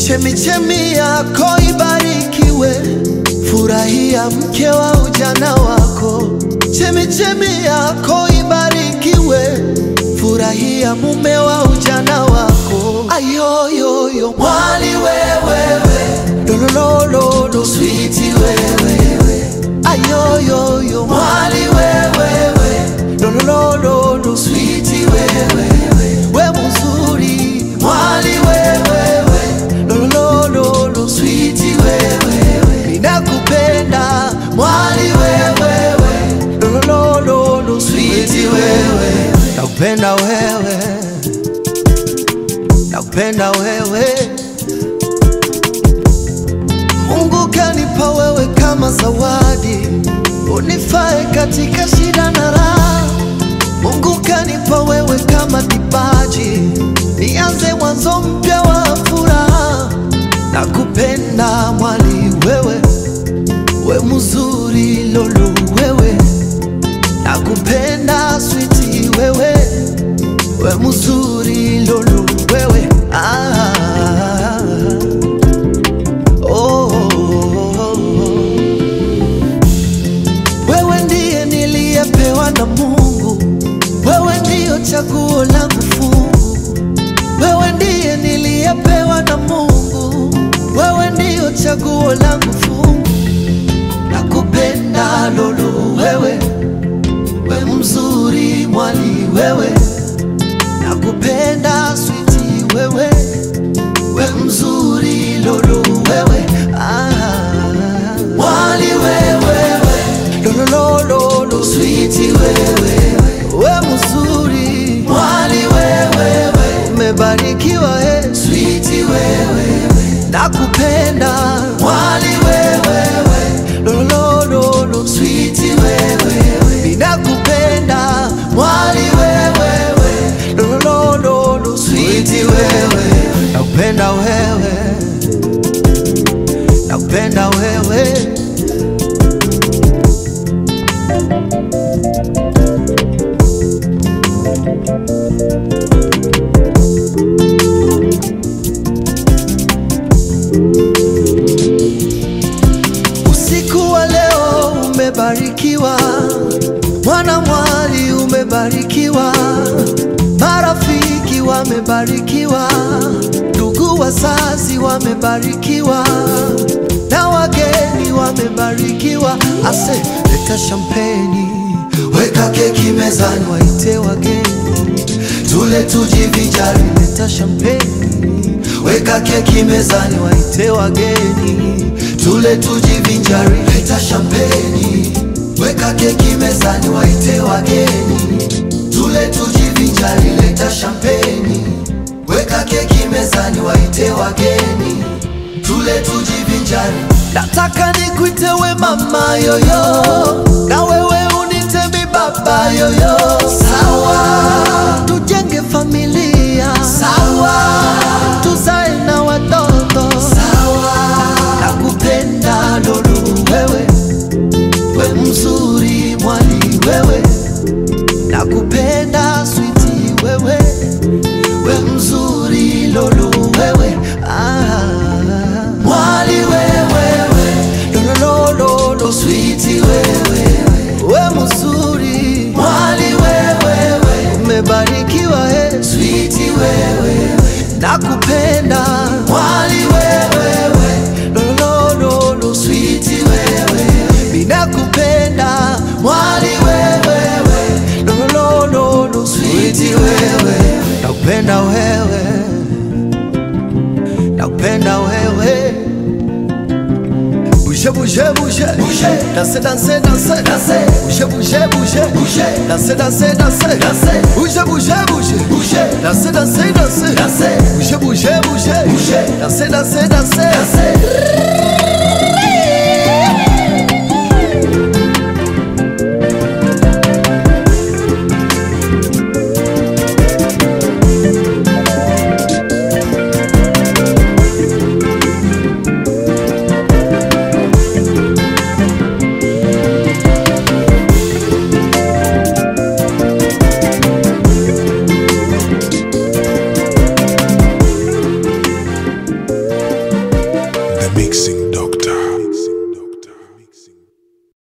Chemichemi yako ibarikiwe, furahia mke wa ujana wako. Chemichemi yako ibarikiwe, furahia mume wa ujana wako. Ayoyoyo mwali wewewe, lolololo switi wewewe. Ayoyoyo mwali wewewe, lolololo switi wewewe. We mzuri mwali wewewe, lolololo switi wewewe. Ninakupenda mwali wewewe, lolololo switi wewe. Nakupenda wewe, nakupenda wewe. Mungu kanipa wewe kama zawadi, unifae katika shida na raha. Mungu kanipa wewe kama kipaji, nianze mwanzo mpya wa furaha. Nakupenda mwali wewe, we mzuri lolo wewe, nakupenda switi wewe, we mzuri lolo wewe ah. Oh, oh, oh. Wewe ndiye niliyepewa na Mungu, wewe ndiyo chaguo langu fungu. Wewe ndiye niliyepewa na Mungu, wewe ndiyo chaguo langu fungu. Nakupenda lolo wewe, we mzuri mwali wewe, nakupenda switi wewe, we mzuri lolo wewe ah. Mwali wewewe lolololo switi wewe we mzuri mwali wewewe umebarikiwa e switi wewe nakupenda mwali wewewe lolololo switi wewe ninakupenda mwali wewewe lolololo switi wewe nakupenda wewe nakupenda wewe Usiku wa leo umebarikiwa, mwana mwali umebarikiwa, marafiki wamebarikiwa, ndugu wazazi wamebarikiwa, na wageni wamebarikiwa. Ase, leta shampeni, weka keki mezani, waite wageni tule tujivinjari. Leta shampeni, weka keki mezani, waite wageni tule tujivinjari. Leta shampeni, weka keki mezani, waite wageni tule tujivinjari. Leta shampeni, weka keki mezani, waite wageni tule tujivinjari. Nataka nikuite we mama yoyo, na wewe unite mi baba yoyo. Sawa, tujenge familia. Sawa, tuzae na watoto. Sawa, nakupenda lolo wewe, we mzuri mwali wewe, nakupenda switi wewe, we mzuri lolo wewe ah. Mwali wewewe lolololo switi wewe, we mzuri mwali wewewe, umebarikiwa e switi wewe, nakupenda mwali wewewe lolololo switi wewe, ninakupenda mwali wewewe lolololo switi wewe, nakupenda wewe nakupenda wewe Bouge, bouge, bouge, bouge, danse, danse, danse, danse, bouge, bouge, bouge, bouge, danse, danse, danse, danse, bouge, bouge, bouge, bouge, danse, danse, danse, danse, bouge, bouge, bouge, bouge, danse, danse, danse, danse. Mixing Doc.